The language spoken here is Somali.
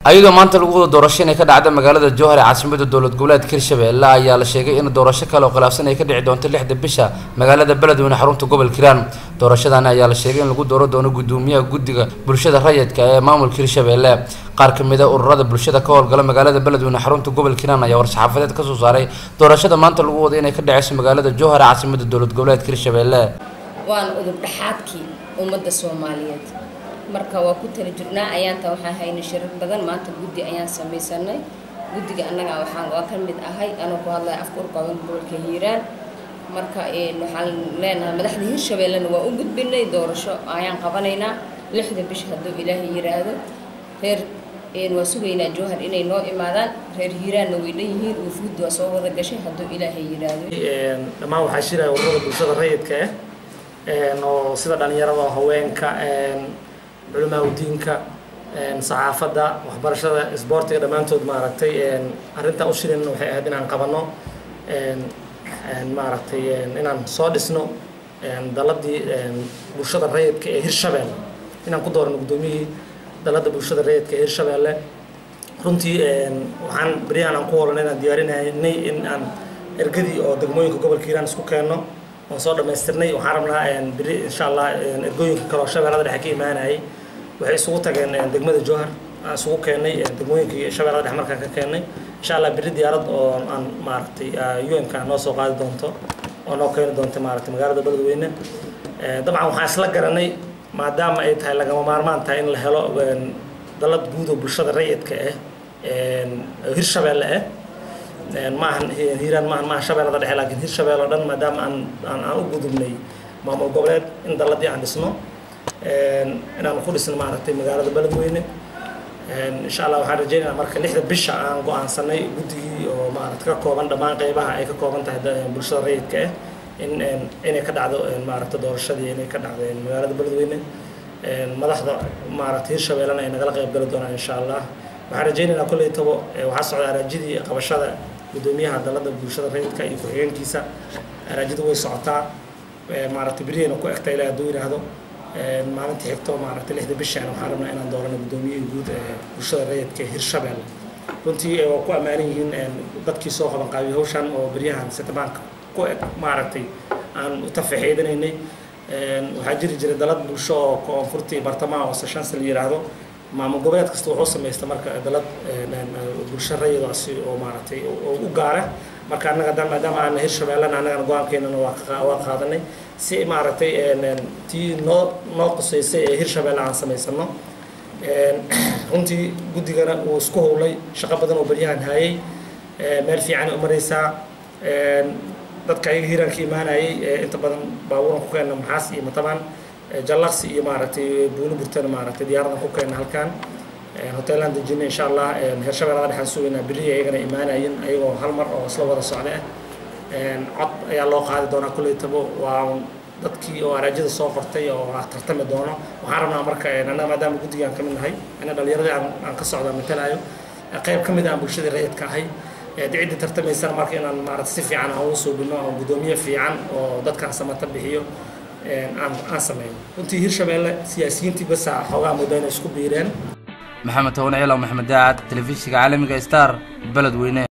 ayadoo maanta lagu wada doorasho inay ka dhacda magaalada jowhar ee caasimada dowlad goboleedka hirshabelle ayaa la sheegay in doorasho kale oo khilaafsan ay ka dhici doonto lixda bisha magaalada beledweyne xarunta gobolka hiiraan doorashadani ayaa la sheegay in lagu dooran doono gudoomiyaha guddiga bulshada rayidka ee maamulka hirshabelle qaar ka mid a ururada bulshada ka howlgala magaalada beledweyne xarunta gobolka hiiraan ayaa war-saxaafadeed kasoo saaray doorashada maanta lagu wada inay ka dhaceyso magaalada jowhar ee caasimada dowlad goboleedka hirshabelle waana udub dhexaadkii ummadda soomaaliyeed marka waa ku tala jirnaa ayaanta waxaan haynay shirar badan maanta guddi ayaan samaysanay guddiga annaga waxaan waa ka mid ahay anuu ku hadlaya afka urqaban gobolka hiiraan marka waxaan leenahay madaxda hirshabellena waa u gudbinay doorasho ayaan qabanaynaa lixda bish hadduu ilaahay yiraahdo reer waa sugaynaa jowhar inay noo imaadaan reer hiiraanna way dhan yihiin wufuud waa soo wada gashay hadduu ilaahay yiraahdo dhammaan waxaa shiraya ururada bulshada rayidka ah oo sida dhalinyarada haweenka culimaa udiinka saxaafadda waxbarashada isboortiga dhammaantood maaragtay arrintan u shirin waxay ahayd inaan qabanno maaragtay inaan soo dhisno daladii bulshada rayidka ee hirshabelle inaan ku doorano guddoomiyihii dalada bulshada rayidka ee hirshabelle runtii waxaan beryahan aan ku holan inaan diyaarinaynay in aan ergadii oo degmooyinka gobolka hiiraan isku keenno waan soo dhammaystirnay waxaan rabnaa beri insha allah ergooyinka kale oo shabeellada dhexe ka imaanayay waxay isugu tageen degmada jowhar aan isugu keennay degmooyinkii shabeellada dhexe markaan ka keennay insha allah beri diyaarad oo aan maaragtay un-ka noo soo qaadi doonto oo noo keeni doonto maaragtay magaalada beledweyne dabcan waxaan isla garanay maadaama ay tahay lagama maarmaan tahay in la helo dalad guud oo bulshada rayidka ah hirshabelle ah maahan hiiraan maahan maaha shabeellada dhexe laakiin hirshabelle oo dhan maadaama aan aan aan u gudubnay maamul goboleed in daladii aan dhisno inaan ku dhisno maaragtay magaalada beledweyne insha allah waxaan rajaynaynaa marka lixda bisha aan go-aansanay guddigii oo maaragta ka kooban dhammaan qeybaha ay ka kooban tahay bulshada rayidka ah in inay ka dhacdo maaragta doorashadii inay ka dhacdo magaalada beledweyne madaxda maaragta hirshabellena ay nagala qeyb gali doonaan insha allah waxaan rajaynaynaa kolley tabo waxaa socda araajidii qabashada guddoomiyaha dalada bulshada rayidka iyo ku-xigeenkiisa araajida way socotaa maaragtay beriyayna ku egta ilaa hadduu yidhaahdo maalintii xigto maaragtay lixda bishaan waxaan rabnaa inaan doorano guddoomiyihii guud ee bulshada rayidka hirshabelle runtii waa ku ammaanan yihiin dadkii soo qaban qaabiyay hawshan oo beryahan setabaanka ku eg maaragtay aan u tafaxiidinaynay waxaa jiri jiray dalad bulsho oo koonfurtii bartamaha oo seshansi la yidhaahdo maamul goboleed kasta wuxuu samaysta marka dalad bulsho rayadaasi oo maaragtay oo u gaara marka annaga dan maadaama aan hirshabellena annagana go-aankeenana waa qaadanay si maaragtay tii noo noo qusaysay ee hirshabelle aan samaysano runtii guddigana uu isku howlay shaqo badan oo beryahan haayay meel fiicanay u maraysaa dadka ayaga hiiraanka imaanayay inta badan baabuuran ku keena maxaas iyo matabaan jallaqsi iyo maaragtay buulo burtana maaragtay diyaaradan ku keena halkan hoteelaan dejinay insha allah hirshabellada dhexaan sugaynaa berri ayagana imaanayin ayagoo hal mar oo isla wada socda ah cod ayaa loo qaadi doonaa kolley tabo waa dadkii oo araajada soo qortay oo tartami doono waxaan rabnaa marka annaga maadaama guddigaan ka mid nahay ina dhalinyaradii aan ka socda matalayo qayb ka mid aan bulshadii rayidka ahay ciddii tartamaysana marka inaan maaragta si fiican aan ugu suubino oo guddoomiye fiican oo dadkaan samata bixiyo aan aan sameyno runtii hirshabelle siyaasiyiintii basaa xoogaa muddo inay isku biireen maxamed toban ciilaw maxamed daacad telefishinka caalamiga star beledweyne